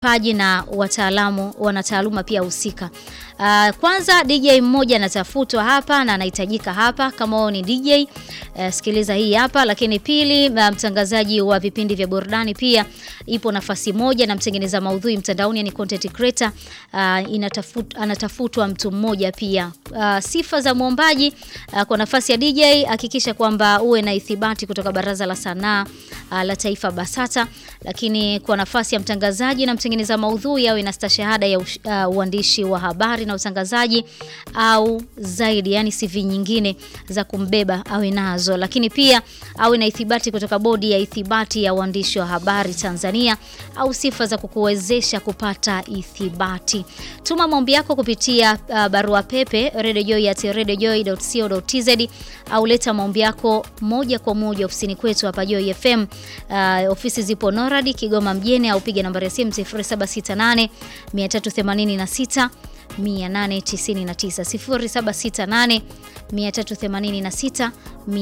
paji na wataalamu wanataaluma pia husika. Uh, kwanza DJ mmoja anatafutwa hapa na anahitajika hapa kama wewe ni DJ uh, sikiliza hii hapa. Lakini pili, uh, mtangazaji wa vipindi vya burudani pia ipo nafasi moja, na mtengeneza maudhui mtandaoni, yani content creator uh, inatafut, anatafutwa mtu mmoja pia. Uh, sifa za mwombaji uh, kwa nafasi ya DJ, hakikisha kwamba uwe na ithibati kutoka Baraza la Sanaa uh, la Taifa BASATA. Lakini kwa nafasi ya mtangazaji na mtengeneza maudhui awe na stashahada ya uh, uandishi wa habari na utangazaji au zaidi, yani CV nyingine za kumbeba awe nazo. Lakini pia awe na ithibati kutoka Bodi ya Ithibati ya Uandishi wa Habari Tanzania au sifa za kukuwezesha kupata ithibati. Tuma maombi yako kupitia uh, barua pepe radiojoy@radiojoy.co.tz au leta maombi yako moja kwa moja ofisini kwetu hapa Joy FM. Uh, ofisi zipo Norad Kigoma mjini au piga nambari ya simu 0768 386 899 0768 386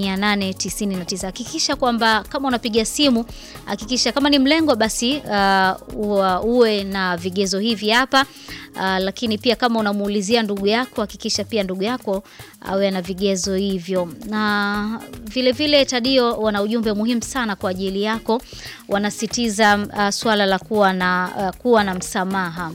899. Hakikisha kwamba kama unapiga simu, hakikisha kama ni mlengo basi uh, uwe na vigezo hivi hapa uh, lakini pia kama unamuulizia ndugu yako, hakikisha pia ndugu yako awe uh, na vigezo hivyo. Na vile vile Tadio wana ujumbe muhimu sana kwa ajili yako, wanasitiza uh, swala la kuwa na, uh, kuwa na msamaha.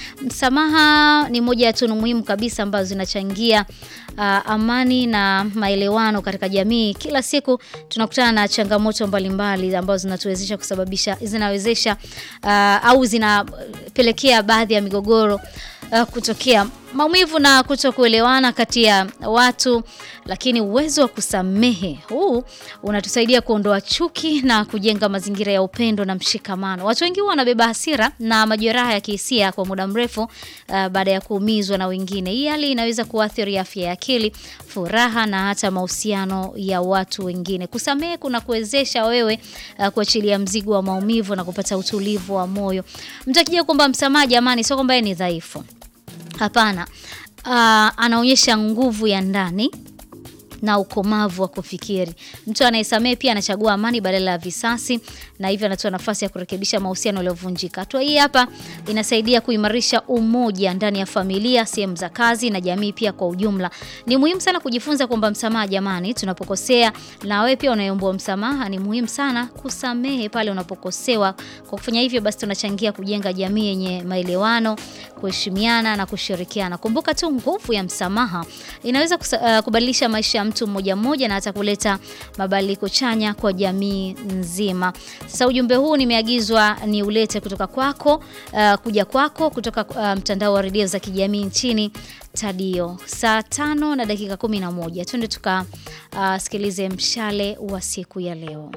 Msamaha ni moja ya tunu muhimu kabisa ambazo zinachangia uh, amani na maelewano katika jamii. Kila siku tunakutana na changamoto mbalimbali ambazo zinatuwezesha kusababisha zinawezesha uh, au zinapelekea baadhi ya migogoro uh, kutokea maumivu na kutokuelewana kati ya watu, lakini uwezo wa kusamehe huu unatusaidia kuondoa chuki na kujenga mazingira ya upendo na mshikamano. Watu wengi wanabeba hasira na majeraha ya kihisia kwa muda mrefu uh, baada ya kuumizwa na wengine. Hii hali inaweza kuathiri afya ya akili, furaha na hata mahusiano ya watu wengine. Kusamehe kuna kuwezesha wewe uh, kuachilia mzigo wa maumivu na kupata utulivu wa moyo. Mtakija kwamba msamaha, jamani, sio kwamba ni dhaifu. Hapana. Uh, anaonyesha nguvu ya ndani na ukomavu wa kufikiri. Mtu anayesamehe pia anachagua amani badala ya visasi, na hivyo anatoa nafasi ya kurekebisha mahusiano yaliyovunjika. Hatua hii hapa inasaidia kuimarisha umoja ndani ya familia, sehemu za kazi na jamii pia kwa ujumla. Ni muhimu sana kujifunza kwamba msamaha, jamani, tunapokosea, na wewe pia unayeomba msamaha, ni muhimu sana kusamehe pale unapokosewa. Kwa kufanya hivyo, basi tunachangia kujenga jamii yenye maelewano, kuheshimiana na kushirikiana. Kumbuka tu nguvu ya msamaha inaweza kusa, uh, kubadilisha maisha ya mtu mmoja mmoja na hata kuleta mabadiliko chanya kwa jamii nzima. Sasa ujumbe huu nimeagizwa ni ulete kutoka kwako, uh, kuja kwako kutoka uh, mtandao wa redio za kijamii nchini Tadio. Saa tano na dakika kumi na moja twende tukasikilize uh, mshale wa siku ya leo.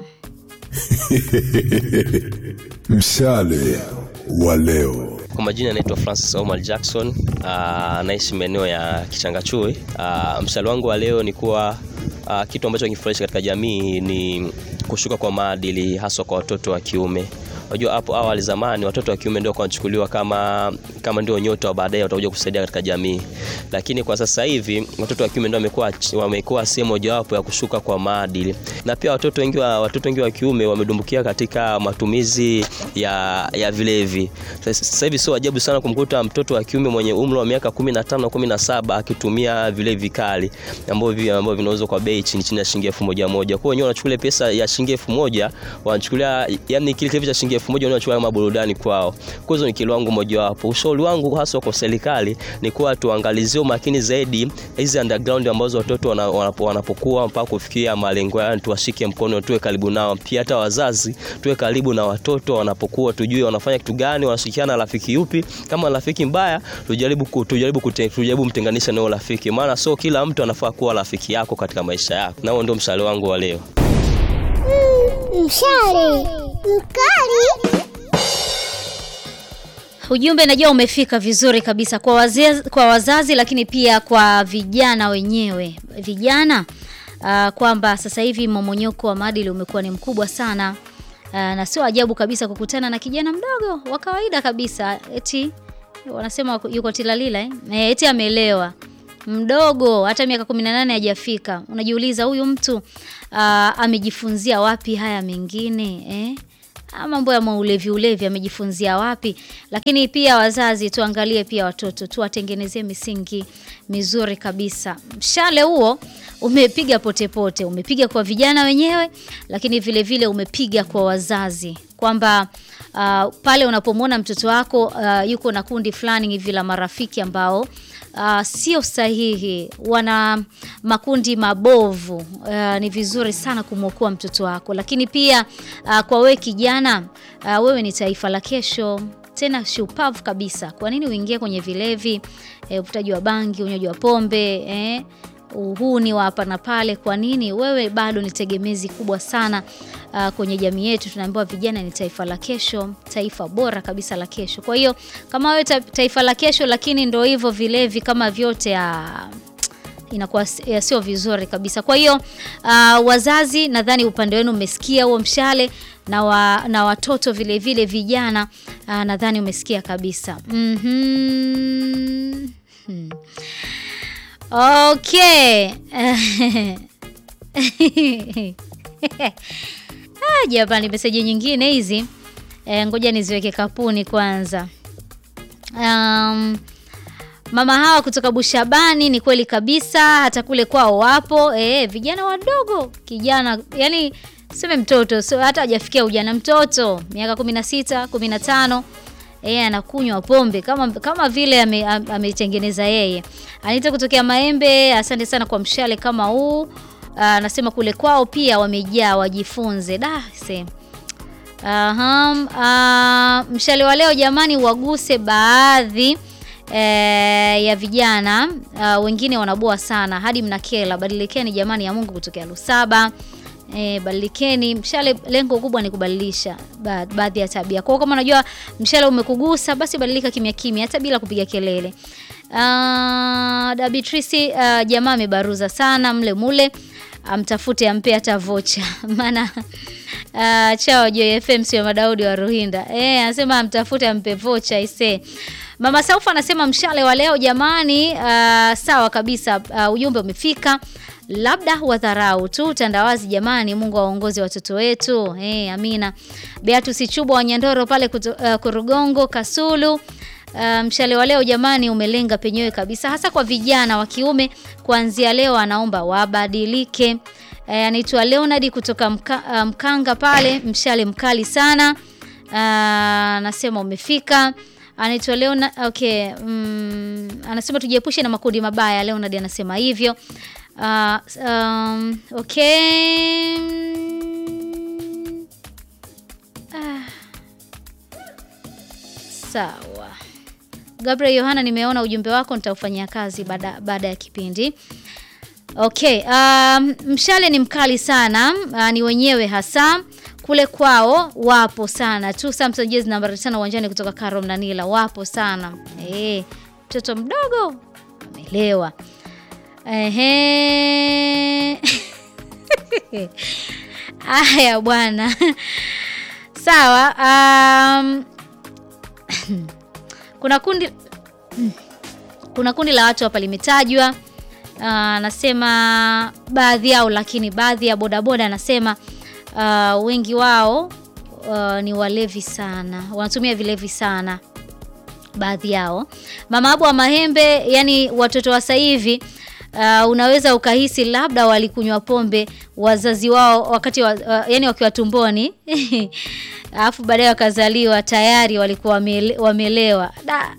Mshale wa leo. Kwa majina anaitwa Francis Omar Jackson, anaishi maeneo ya Kichangachui. Mshale wangu wa leo ni kuwa uh, kitu ambacho kinifurahisha katika jamii ni kushuka kwa maadili haswa kwa watoto wa kiume. Unajua hapo awali zamani watoto wa kiume ndio wanachukuliwa kama kama ndio nyota baadaye watakuja kusaidia katika jamii, lakini kwa sasa hivi watoto wa kiume ndio wamekuwa wamekuwa sehemu mojawapo ya kushuka kwa maadili, na pia watoto wengi wa watoto wengi wa kiume wamedumbukia katika matumizi ya ya vilevi. Sasa hivi sio ajabu sana kumkuta mtoto wa kiume mwenye umri wa miaka 15 17 akitumia vilevi kali ambavyo ambavyo vinauzwa kwa bei chini chini ya shilingi elfu moja moja. Kwa hiyo wenyewe wanachukulia pesa ya shilingi elfu moja wanachukulia, yani kile kilevi cha shilingi elfu moja wanachukua kama burudani kwao. Kwa hiyo ni kilo wangu mojawapo. Ushauri wangu hasa kwa serikali ni kuwa tuangalizie makini zaidi hizi underground ambazo watoto wanapokuwa mpaka kufikia malengo yao, tuwashike mkono, tuwe karibu nao. Pia hata wazazi tuwe karibu na watoto wanapokuwa, tujue wanafanya kitu gani, wanashirikiana na rafiki yupi. Kama rafiki mbaya, tujaribu tujaribu tujaribu mtenganisha na rafiki, maana sio kila mtu anafaa kuwa rafiki yako katika maisha yako. Na huo ndio mshale wangu wa leo. Mm, mshale mkali. Ujumbe najua umefika vizuri kabisa kwa wazazi, kwa wazazi lakini pia kwa vijana wenyewe vijana uh, kwamba sasa hivi mmomonyoko wa maadili umekuwa ni mkubwa sana uh, na sio ajabu kabisa kukutana na kijana mdogo wa kawaida kabisa eti wanasema yuko tilalila eh? eti amelewa mdogo hata miaka 18 hajafika. Unajiuliza huyu mtu uh, amejifunzia wapi haya mengine eh? Ah, mambo ya maulevi ulevi amejifunzia wapi? Lakini pia wazazi, tuangalie pia watoto, tuwatengenezee misingi mizuri kabisa. Mshale huo umepiga potepote, umepiga kwa vijana wenyewe, lakini vile vile umepiga kwa wazazi kwamba uh, pale unapomwona mtoto wako uh, yuko na kundi fulani hivi la marafiki ambao uh, sio sahihi, wana makundi mabovu uh, ni vizuri sana kumwokoa mtoto wako. Lakini pia uh, kwa wewe kijana uh, wewe ni taifa la kesho tena shupavu kabisa. Kwa nini uingie kwenye vilevi, eh, uvutaji wa bangi, unywaji wa pombe eh, uhuni wa hapa na pale? Kwa nini? Wewe bado ni tegemezi kubwa sana uh, kwenye jamii yetu. Tunaambiwa vijana ni taifa la kesho, taifa bora kabisa la kesho. Kwa hiyo kama wewe ta, taifa la kesho, lakini ndo hivyo vilevi kama vyote uh, inakuwa si- sio vizuri kabisa. Kwa hiyo uh, wazazi, nadhani upande wenu umesikia huo mshale na, wa, na watoto vile vile vijana uh, nadhani umesikia kabisa. Mhm. Hmm. Okay. Ah, jamani, meseji nyingine hizi e, ngoja niziweke kapuni kwanza. Um, Mama hawa kutoka Bushabani, ni kweli kabisa, hata kule kwao wapo e, vijana wadogo, kijana yani seme mtoto so, hata hajafikia ujana, mtoto miaka 16 15 yeye anakunywa pombe kama, kama vile ame- am- ameitengeneza yeye. Anita kutokea Maembe, asante sana kwa mshale kama huu. Ah, Anasema kule kwao pia wamejaa, wajifunze da se Aha, ah, mshale wa leo jamani, waguse baadhi eh, ya vijana ah, wengine wanaboa sana hadi mnakela. Badilikeni jamani, ya Mungu kutokea Lusaba. E, badilikeni. Mshale lengo kubwa ni kubadilisha ba baadhi ya tabia. Kwa hiyo kama unajua mshale umekugusa, basi badilika kimya kimya, hata bila kupiga kelele. Uh, Dabitrisi uh, jamaa amebaruza sana mle mule, amtafute ampe hata vocha maana uh, chao Joy FM sio Madaudi wa Ruhinda eh, anasema amtafute ampe vocha ise. Mama Saufa anasema mshale wa leo jamani, uh, sawa kabisa. Uh, ujumbe umefika, labda wadharau tu tandawazi jamani. Mungu awaongoze watoto wetu eh, amina. Beatus Chubwa wa Nyandoro pale kuto, uh, Kurugongo Kasulu Uh, mshale wa leo jamani umelenga penyewe kabisa, hasa kwa vijana wa kiume. Kuanzia leo anaomba wabadilike. Eh, anaitwa Leonard kutoka mka, uh, Mkanga pale, mshale mkali sana. Uh, anasema umefika. Anaitwa Leonard, okay, mm, anasema tujiepushe na makundi mabaya. Leonard anasema hivyo. Uh, um, okay. Ah. Sawa. Gabriel Yohana, nimeona ujumbe wako, nitaufanyia kazi baada baada ya kipindi. Okay, um, mshale ni mkali sana uh, ni wenyewe hasa kule kwao wapo sana tu. Samson Jezi nambari tano uwanjani kutoka Karo Mnanila wapo sana eh, mtoto mdogo amelewa. Ehe. Aya bwana. Sawa. Um, kuna kundi kuna kundi la watu hapa limetajwa. Anasema baadhi yao, lakini baadhi ya bodaboda anasema uh, wengi wao uh, ni walevi sana, wanatumia vilevi sana baadhi yao. Mama Abu wa Mahembe, yani watoto wa sasa hivi uh, unaweza ukahisi labda walikunywa pombe wazazi wao wakati wa, uh, yani wakiwa tumboni alafu baadaye wakazaliwa tayari walikuwa wamele, wamelewa da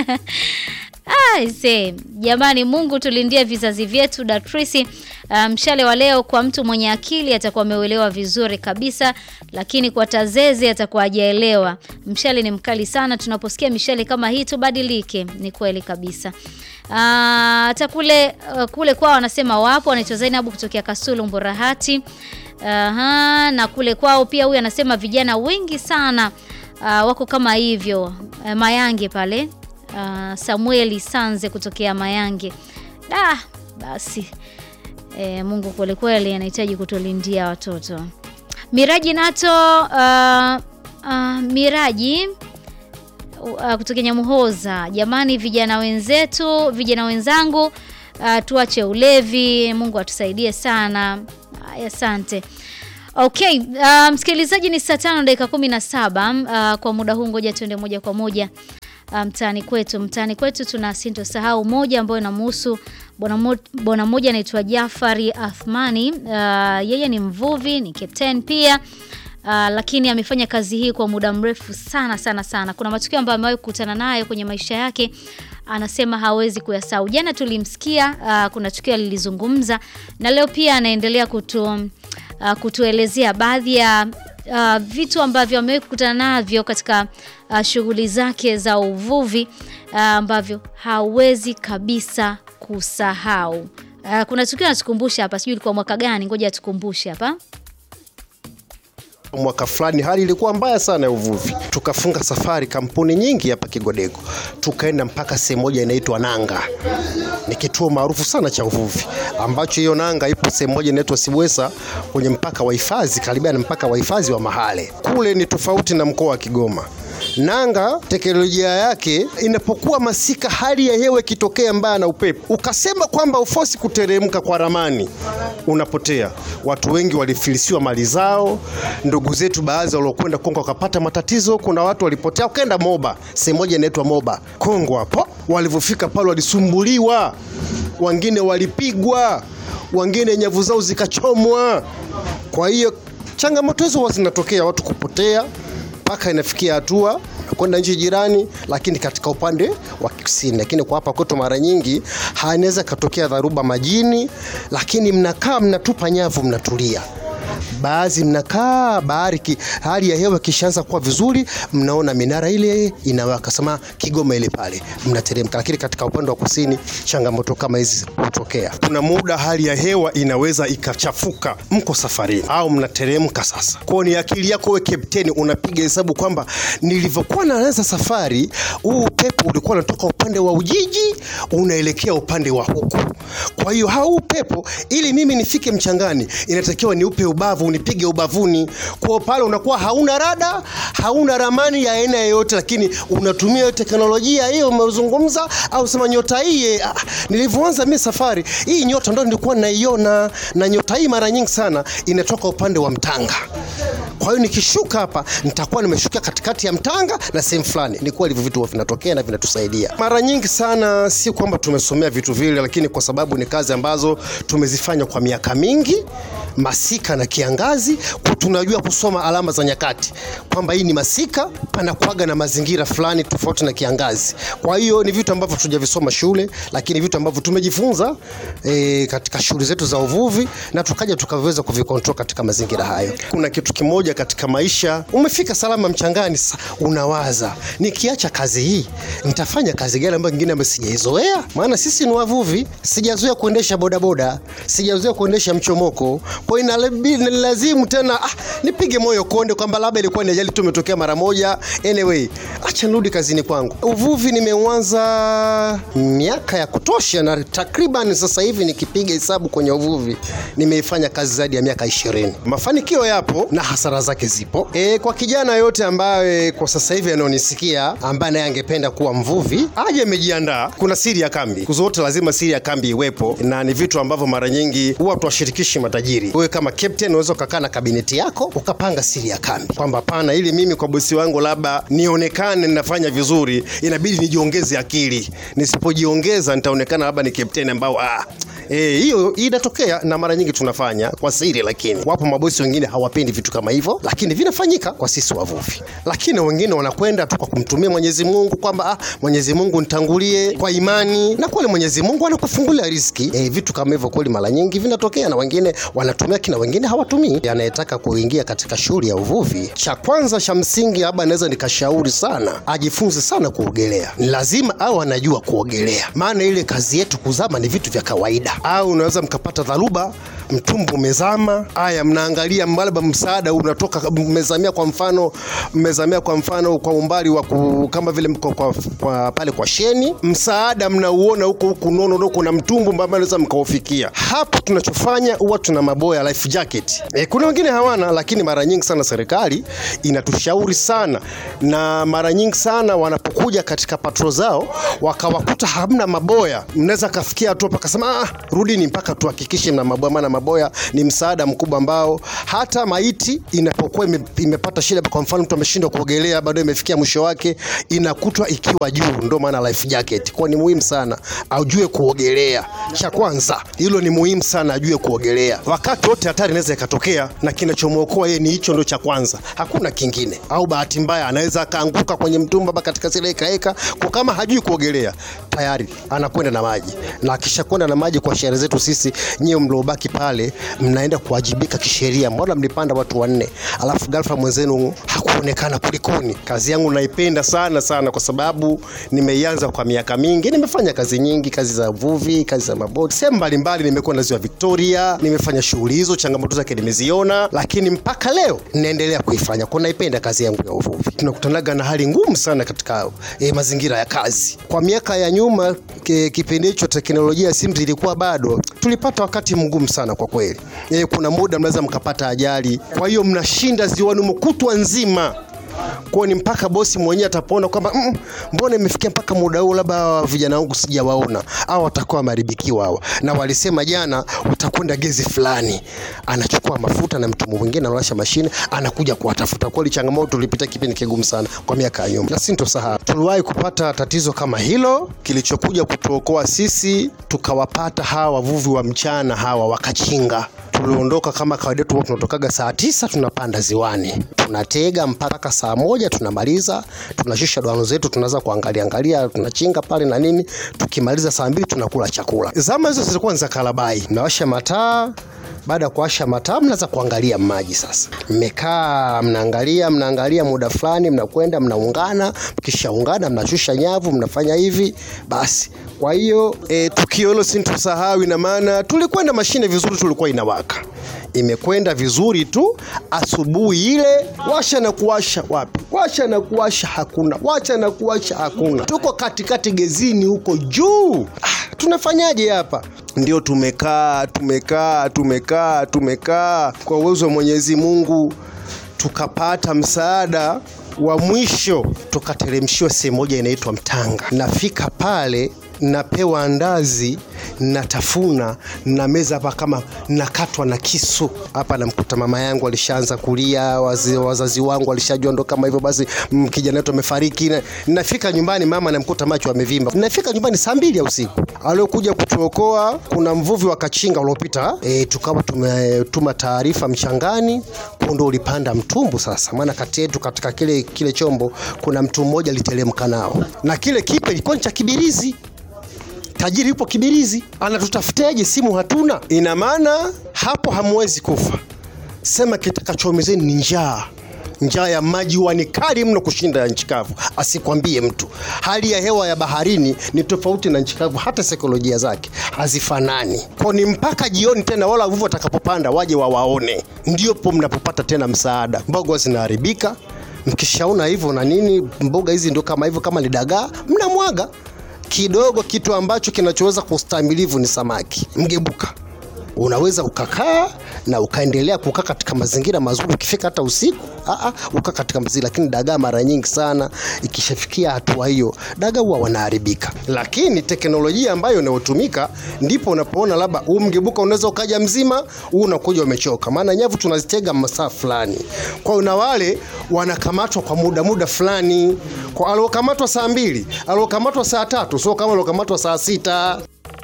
Aise, jamani, Mungu tulindie vizazi vyetu. Datrisi, mshale um, wa leo kwa mtu mwenye akili atakuwa ameuelewa vizuri kabisa, lakini kwa tazeze atakuwa hajaelewa. Mshale ni mkali sana, tunaposikia mishale kama hii tubadilike. Ni kweli kabisa. Hata uh, kule uh, kule kwao wanasema wapo, anaitwa Zainabu kutokea Kasulu Mburahati. Aha, na kule kwao pia huyu anasema vijana wengi sana uh, wako kama hivyo uh, Mayange pale Uh, Samueli Sanze kutokea Mayange. Da, basi e, Mungu kweli kweli anahitaji kutulindia watoto. Miraji Nato uh, uh, Miraji uh, kutokea Nyamuhoza. Jamani, vijana wenzetu, vijana wenzangu uh, tuache ulevi. Mungu atusaidie sana. Asante. Okay, uh, msikilizaji ni saa tano dakika kumi na saba. Uh, kwa muda huu ngoja tuende moja kwa moja uh, mtaani kwetu. Mtaani kwetu tuna sintosahau moja ambayo inamhusu bwana mo- bwana mmoja anaitwa Jafari Athmani. Uh, yeye ni mvuvi, ni captain pia. Uh, lakini amefanya kazi hii kwa muda mrefu sana sana sana. Kuna matukio ambayo amewahi kukutana nayo kwenye maisha yake, anasema hawezi kuyasahau. Jana tulimsikia, uh, kuna tukio alilizungumza, na leo pia anaendelea kutu, uh, kutuelezea baadhi ya uh, vitu ambavyo amewahi kukutana navyo katika uh, shughuli zake za uvuvi uh, ambavyo hawezi kabisa kusahau. Uh, kuna tukio anatukumbusha hapa, sijui ilikuwa mwaka gani, ngoja atukumbushe hapa. Mwaka fulani hali ilikuwa mbaya sana ya uvuvi, tukafunga safari kampuni nyingi hapa Kigodego, tukaenda mpaka sehemu moja inaitwa Nanga. Ni kituo maarufu sana cha uvuvi, ambacho hiyo Nanga ipo sehemu moja inaitwa Sibwesa, kwenye mpaka wa hifadhi, karibia na mpaka wa hifadhi wa Mahale. Kule ni tofauti na mkoa wa Kigoma. Nanga teknolojia yake inapokuwa masika, hali ya hewa ikitokea mbaya na upepo, ukasema kwamba ufosi kuteremka kwa ramani, unapotea. Watu wengi walifilisiwa mali zao, ndugu zetu baadhi waliokwenda Kongo wakapata matatizo. Kuna watu walipotea wakaenda Moba, sehemu moja inaitwa Moba Kongo. Hapo walivyofika pale walisumbuliwa, wengine walipigwa, wengine nyavu zao zikachomwa. Kwa hiyo changamoto hizo huwa zinatokea, watu kupotea mpaka inafikia hatua kwenda nchi jirani, lakini katika upande wa kusini. Lakini kwa hapa kwetu mara nyingi inaweza katokea dharuba majini, lakini mnakaa mnatupa nyavu, mnatulia baadhi mnakaa bahari ki, hali ya hewa ikishaanza kuwa vizuri, mnaona minara ile inawaka, sema Kigoma ile pale, mnateremka. Lakini katika upande wa kusini changamoto kama hizi hutokea. Kuna muda hali ya hewa inaweza ikachafuka, mko safarini au mnateremka. Sasa kwa ni akili yako wewe kapteni, unapiga hesabu kwamba nilivyokuwa naanza safari, huu upepo ulikuwa unatoka upande wa Ujiji unaelekea upande wa huku. Kwa hiyo hau upepo, ili mimi nifike mchangani, inatakiwa niupe ubavu unipige ubavuni. Kwa pale unakuwa hauna rada, hauna ramani ya aina yoyote, lakini unatumia hiyo teknolojia hiyo umezungumza, au sema nyota hii. Ah, nilivyoanza mimi safari hii, nyota ndo nilikuwa naiona, na nyota hii mara nyingi sana inatoka upande wa Mtanga. Kwa hiyo nikishuka hapa nitakuwa nimeshuka katikati ya Mtanga na sehemu fulani. Ni kweli hivyo vitu huwa vinatokea na vinatusaidia mara nyingi sana. Si kwamba tumesomea vitu vile, lakini kwa sababu ni kazi ambazo tumezifanya kwa miaka mingi, masika na kiangazi, kwa tunajua kusoma alama za nyakati kwamba hii ni masika, panakuaga na mazingira fulani tofauti na kiangazi. Kwa hiyo ni vitu ambavyo tujavisoma shule, lakini vitu ambavyo tumejifunza e, katika shughuli zetu za uvuvi na tukaja tukaweza kuvikontrol katika mazingira hayo. Kuna kitu kimoja katika maisha, umefika salama mchangani, sasa unawaza nikiacha kazi hii nitafanya kazi gani ambayo nyingine ambayo sijaizoea? Maana sisi ni wavuvi, sijazoea kuendesha bodaboda, sijazoea kuendesha mchomoko, kwa hiyo inalazimu tena ah, nipige moyo konde kwamba labda ilikuwa ni ajali tu imetokea mara moja. Anyway, acha nirudi kazini kwangu. Uvuvi nimeuanza miaka ya kutosha, na takriban sasa hivi nikipiga hesabu kwenye uvuvi nimeifanya kazi zaidi ya miaka ishirini. Mafanikio yapo na hasara zake zipo. E, kwa kijana yote ambaye kwa sasa hivi anaonisikia ambaye naye angependa kuwa mvuvi aje amejiandaa. Kuna siri ya kambi, siku zote lazima siri ya kambi iwepo, na ni vitu ambavyo mara nyingi huwa tuwashirikishi matajiri. Wewe kama captain unaweza ukakaa na kabineti yako ukapanga siri ya kambi kwamba pana, ili mimi kwa bosi wangu labda nionekane ninafanya vizuri, inabidi nijiongeze akili. Nisipojiongeza nitaonekana labda ni captain ambao ah, Eh, hiyo inatokea na mara nyingi tunafanya kwa siri, lakini wapo mabosi wengine hawapendi vitu kama hivyo, lakini vinafanyika kwa sisi wavuvi. Lakini wengine wanakwenda tu kwa kumtumia Mwenyezi Mungu kwamba ah, Mwenyezi Mungu nitangulie kwa imani, na kweli Mwenyezi Mungu anakufungulia riziki. Eh, vitu kama hivyo kweli mara nyingi vinatokea, na wengine wanatumia kina wengine hawatumii. Anayetaka kuingia katika shughuli ya uvuvi, cha kwanza cha msingi, labda naweza nikashauri sana ajifunze sana kuogelea. Ni lazima au anajua kuogelea, maana ile kazi yetu kuzama ni vitu vya kawaida au unaweza mkapata dharuba mtumbu umezama. Haya, mnaangalia labda msaada unatoka, mmezamia kwa mfano, mmezamia kwa mfano kwa umbali wa kama vile mko kwa, kwa, pale kwa sheni, msaada mnauona huko huko nono huko na mtumbu ambao unaweza mkaufikia. Hapo tunachofanya huwa tuna maboya life jacket. E, kuna wengine hawana, lakini mara nyingi sana serikali inatushauri sana, na mara nyingi sana wanapokuja katika patro zao wakawakuta hamna maboya, mnaweza kafikia hatua pakasema, ah, rudini mpaka tuhakikishe mna maboya, maana maboya ni msaada mkubwa ambao hata maiti inapokuwa ime, imepata shida, kwa mfano mtu ameshindwa kuogelea, bado imefikia mwisho wake, inakutwa ikiwa juu. Ndio maana life jacket kwa ni muhimu sana, ajue kuogelea. Cha kwanza hilo ni muhimu sana, ajue kuogelea. Wakati wote hatari inaweza ikatokea, na kinachomwokoa yeye ni hicho, ndo cha kwanza, hakuna kingine. Au bahati mbaya anaweza akaanguka kwenye mtumba mpaka katika zile ekaeka, kwa kama hajui kuogelea tayari anakwenda na maji, na akishakwenda na maji, kwa sheria zetu sisi, nyewe mliobaki pale mnaenda kuwajibika kisheria. Mbona mlipanda watu wanne, alafu ghafla mwenzenu hakuonekana, kulikoni? Kazi yangu naipenda sana sana, kwa sababu nimeianza kwa miaka mingi. Nimefanya kazi nyingi, kazi za uvuvi, kazi za maboti, sehemu mbalimbali. Nimekuwa na ziwa Victoria, nimefanya shughuli hizo, changamoto zake nimeziona, lakini mpaka leo naendelea kuifanya, kwa naipenda kazi yangu ya uvuvi. Tunakutanaga na hali ngumu sana katika eh, mazingira ya kazi. Kwa miaka ya nyuma, ke- kipindi hicho teknolojia ya simu ilikuwa bado, tulipata wakati mgumu sana kwa kweli. Eh, kuna muda mnaweza mkapata ajali, kwa hiyo mnashinda ziwani mkutwa nzima kwa ni mpaka bosi mwenyewe atapoona kwamba mm, mbona imefikia mpaka muda huu, labda hawa vijana wangu sijawaona, au watakuwa wameharibikiwa hawa, na walisema jana utakwenda gezi fulani, anachukua mafuta na mtu mwingine anawasha mashine, anakuja kuwatafuta. Kweli changamoto, tulipita kipindi kigumu sana kwa miaka ya nyuma, na sintosahau tuliwahi kupata tatizo kama hilo, kilichokuja kutuokoa sisi, tukawapata hawa wavuvi wa mchana hawa wakachinga tuliondoka kama kawaida yetu, huwa tunatokaga saa tisa tunapanda ziwani, tunatega mpaka saa moja tunamaliza, tunashusha doano zetu, tunaanza kuangalia angalia, tunachinga pale na nini. Tukimaliza saa mbili tunakula chakula. Zama hizo zilikuwa ni za kalabai, mnawasha mataa baada ya kuwasha mataa mnaanza kuangalia maji sasa. Mmekaa mnaangalia mnaangalia, muda fulani mnakwenda mnaungana, mkishaungana mnashusha nyavu, mnafanya hivi basi. Kwa hiyo e, tukio hilo sintusahau, ina maana tulikwenda mashine vizuri, tulikuwa inawaka imekwenda vizuri tu. Asubuhi ile washa na kuwasha, wapi? Washa na kuwasha hakuna, washa na kuwasha hakuna. Tuko katikati gezini huko juu. Ah, tunafanyaje hapa? Ndio tumekaa tumekaa tumekaa tumekaa, kwa uwezo wa Mwenyezi Mungu tukapata msaada wa mwisho, tukateremshiwa sehemu moja inaitwa Mtanga. Nafika pale napewa andazi natafuna na meza hapa kama nakatwa na kisu hapa. Namkuta mama yangu alishaanza kulia, wazi, wazazi wangu walishajua ndo kama hivyo basi, mm, kijana wetu amefariki. Na- Nafika nyumbani mama namkuta macho amevimba. Nafika nyumbani saa mbili ya usiku. Aliokuja kutuokoa kuna mvuvi wa Kachinga uliopita, e, tukawa tumetuma taarifa mchangani, kondo ulipanda mtumbu. Sasa maana kati yetu katika kile, kile chombo kuna mtu mmoja aliteremka nao, na kile kipe ilikuwa ni cha Kibirizi tajiri yupo Kibirizi, anatutafuteje? Simu hatuna. Ina maana hapo hamwezi kufa. Sema kitakachomezeni ni njaa. Njaa ya maji huwa ni kali mno kushinda ya nchi kavu, asikwambie mtu. Hali ya hewa ya baharini ni tofauti na nchi kavu, hata saikolojia zake hazifanani. Kwa ni mpaka jioni tena, wala wavuvi watakapopanda waje wawaone, ndiopo mnapopata tena msaada. Mboga zinaharibika, mkishaona hivyo na nini, mboga hizi ndio kama hivyo, kama ni dagaa mnamwaga kidogo kitu ambacho kinachoweza kustamilivu ni samaki mgebuka. Unaweza ukakaa na ukaendelea kukaa katika mazingira mazuri, ukifika hata usiku aa, ukaa katika mazingira. Lakini dagaa mara nyingi sana ikishafikia hatua hiyo, dagaa huwa wanaharibika. Lakini teknolojia ambayo inayotumika, ndipo unapoona labda huu mgebuka unaweza ukaja mzima, huu unakuja umechoka, maana nyavu tunazitega masaa fulani. Kwa hiyo na wale wanakamatwa kwa muda muda fulani, kwa aliokamatwa saa mbili, aliokamatwa saa tatu, sio kama aliokamatwa saa sita.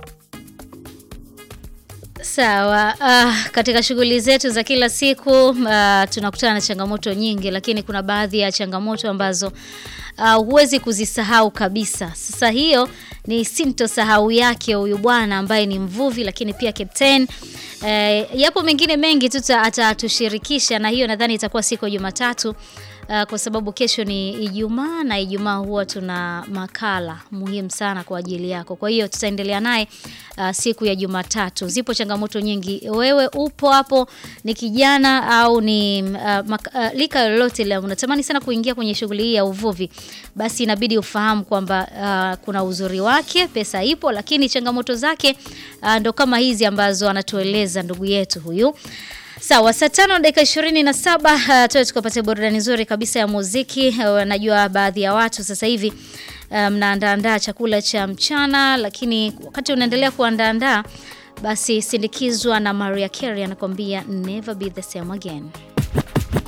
Sawa. Uh, katika shughuli zetu za kila siku uh, tunakutana na changamoto nyingi, lakini kuna baadhi ya changamoto ambazo uh, huwezi kuzisahau kabisa. Sasa hiyo ni sintosahau yake huyu bwana ambaye ni mvuvi lakini pia captain. Eh, yapo mengine mengi tu atatushirikisha, na hiyo nadhani itakuwa siku ya Jumatatu. Uh, kwa sababu kesho ni Ijumaa na Ijumaa huwa tuna makala muhimu sana kwa ajili yako. Kwa hiyo tutaendelea naye uh, siku ya Jumatatu. Zipo changamoto nyingi. Wewe upo hapo, ni kijana au ni uh, mak- uh, lika lolote la unatamani sana kuingia kwenye shughuli hii ya uvuvi, basi inabidi ufahamu kwamba uh, kuna uzuri wake, pesa ipo, lakini changamoto zake uh, ndo kama hizi ambazo anatueleza ndugu yetu huyu. Sawa, saa tano dakika ishirini na saba uh, tuwe tukapata burudani nzuri kabisa ya muziki. Uh, najua baadhi ya watu sasa hivi uh, mnaandaandaa chakula cha mchana, lakini wakati unaendelea kuandaandaa basi sindikizwa na Maria Carey anakuambia never be the same again.